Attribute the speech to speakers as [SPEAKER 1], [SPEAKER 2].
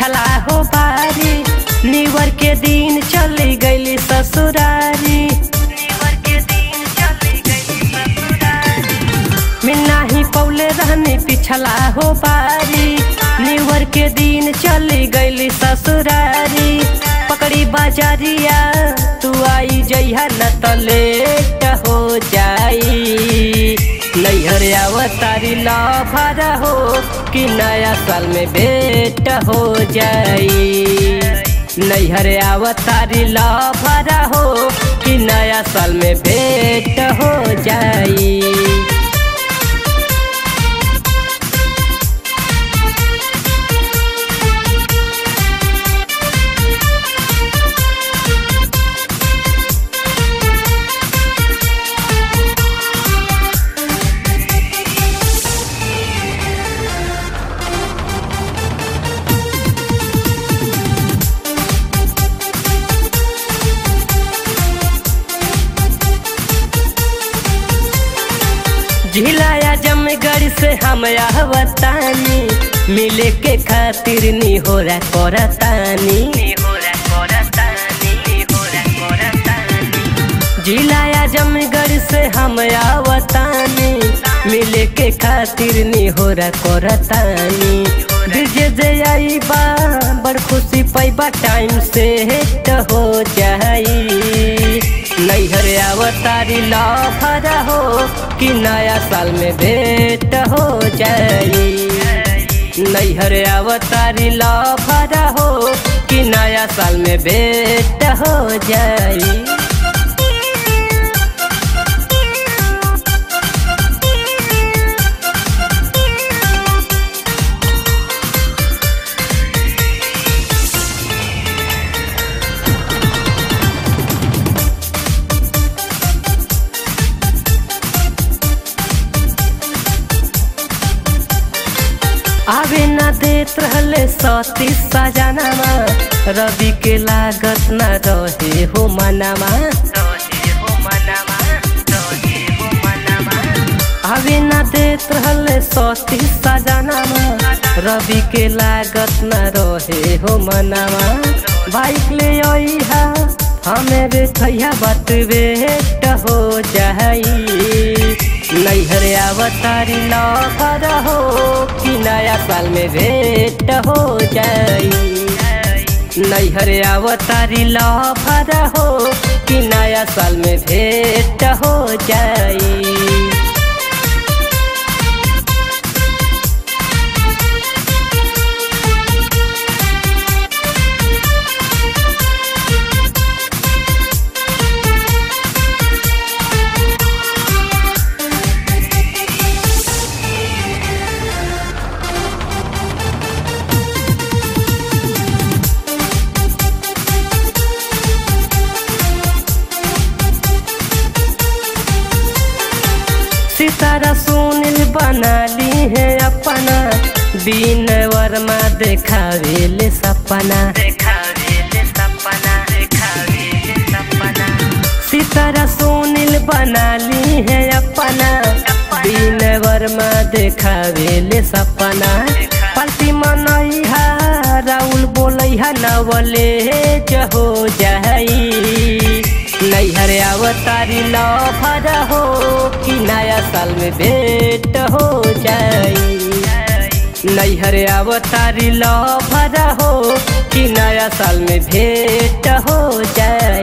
[SPEAKER 1] पिछला हो बारी लीवर के दिन चली गईली ससुरारी लीवर के दिन चली गईली ससुरारी मिलना ही पौले रहनी पिछला हो बारी लीवर के दिन चली गईली ससुरारी पकड़ी बाजारिया तू आई जइहा न त लेट हो जाई नैहर अवतारी लभर हो कि नया साल में भेंट हो जाई नैहर अवतारी लभर हो कि नया साल में भेंट हो जाई झिलाया जमगढ़ से हम आवतानी मिले के खातिर नी हो रहा करतानी झिलाया जमगढ़ से हम आवतानी मिले के खातिर नी हो रहा करतानी डीजे जे आई बा बड़ खुशी पैबा टाइम से हेट हो जाई नैहर अवतारी लफर हो कि नया साल में भेंट हो जाई नैहर अवतारी लफर हो कि नया साल में भेंट हो जाई आवे न देत रहले सती सजनामा रवि के लागत न रहे हो मनामा आवे न देत रहले सती सजनामा रवि के लागत न रहे हो मनामा बाइक ले अइहा हमें बेठैया बात बेट हो जाई नैहर अवतारी लफर हो कि नया साल में भेंट हो जाई नैहर अवतारी लफर हो कि नया साल में भेंट हो जाई सितारा सुनील बना ली है अपना बीन वर्मा देखावेले सपना सितारा सुनील बना ली है अपना बीन वर्मा देखावेले सपना पलटी मनैहा राउल बोलैहा नवले जहो जाई नैहर अवतारी लफर हो कि नया साल में भेंट हो जाई नैहर अवतारी लफर हो कि नया साल में भेंट हो जाई